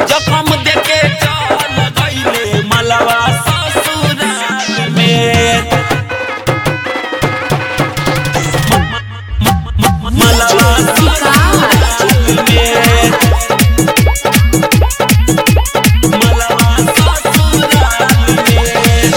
जखम देके चल गईले मलवा ससुराल में मलवा ससुराल में मलवा ससुराल में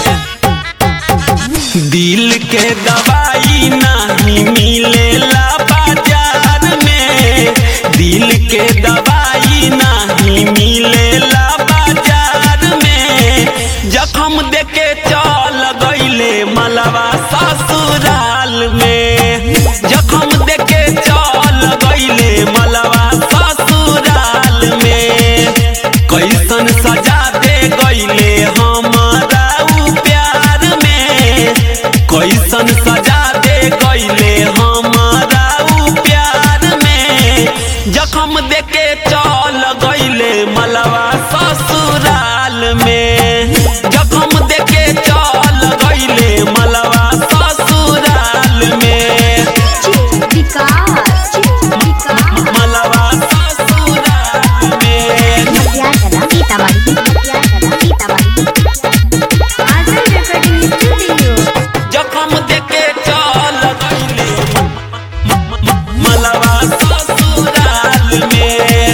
दिल के दवाई नहीं मिलेला बाजार में दिल के दवाई नहीं मिलेला बाजार में जखम देके चल गईले मलवा ससुराल में जखम देके चल गईले मलवा ससुराल में कैसन सजा दे गईले हमारा उ प्यार में कैसन सजा दे गईले हमारा उ प्यार में जखम देके चल गईले मलवा ससुराल में जखम देके चल गईले मलवा ससुराल में विकास विकास मलवा ससुराल में मध्याचला सीतामढ़ी मध्याचला सीतामढ़ी आजल रेकॉर्डिंग स्टूडियो जखम देके चल गईले मलवा ससुराल में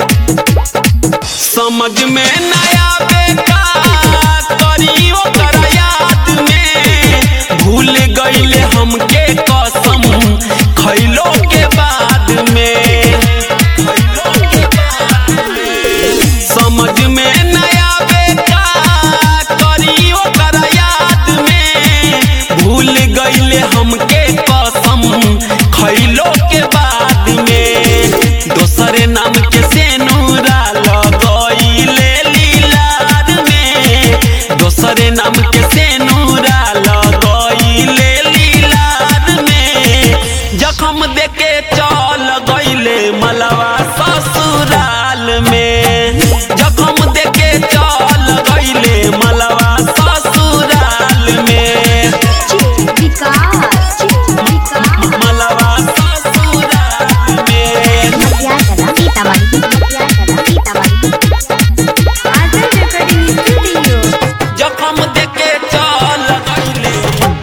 समझ में नया बेटा करी ओकर याद में भूल गईले हमके कसम खैलो के बाद में खैलो के बाद में समझ में नया बेटा करी ओकर याद में भूल गईले हमके कसम खैलो के बाद में दोसरे नाम के सेनुरा लगईले लीलार में दोसरे नाम के सेनुरा लगईले लीलार में जखम देके चल गईले मलवा ससुराल में जखम देके चल गईले मलवा ससुराल में विकास विकास मलवा ससुराल में मध्याचला सीतामढ़ी मध्याचला सीतामढ़ी आजल रेकॉर्डिंग स्टूडियो जखम देके चल गईले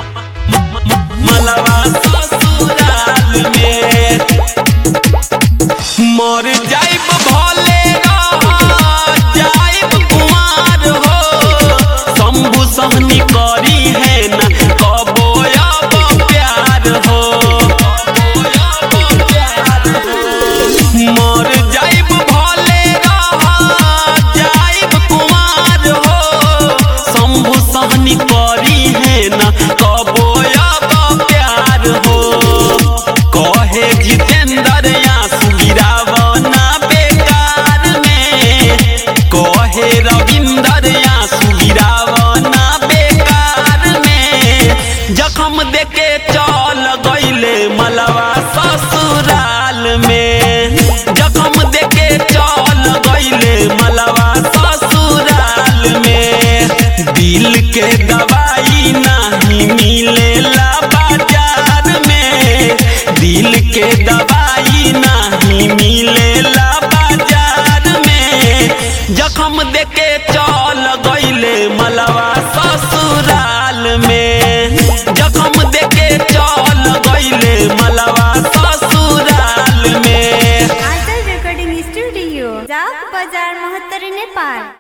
मलवा ससुराल में मर जाइब भले रह जाइब कुमार हो शंभु सहनी करी है न कबो अब प्यार हो कबो अब प्यार हो। मर जाइब भले रह जाइब कुमार हो शंभु सहनी करी है न कबो अब प्यार हो कहे जितेंद्र आंसू गिरावना बेकार में कहे रविंदर आंसू गिरावना बेकार में जखम देके चल गईले मलवा ससुराल में जखम देके चल गईले मलवा ससुराल में दिल के दवाई नहीं मिलेला बाजार में दिल के दवाई नहीं मिलेला बाजार में जखम देके चल गईले मलवा ससुराल में जखम देके चल गईले मलवा ससुराल में आजल रेकॉर्डिंग स्टूडियो जाक बाजार महत्तर नेपाल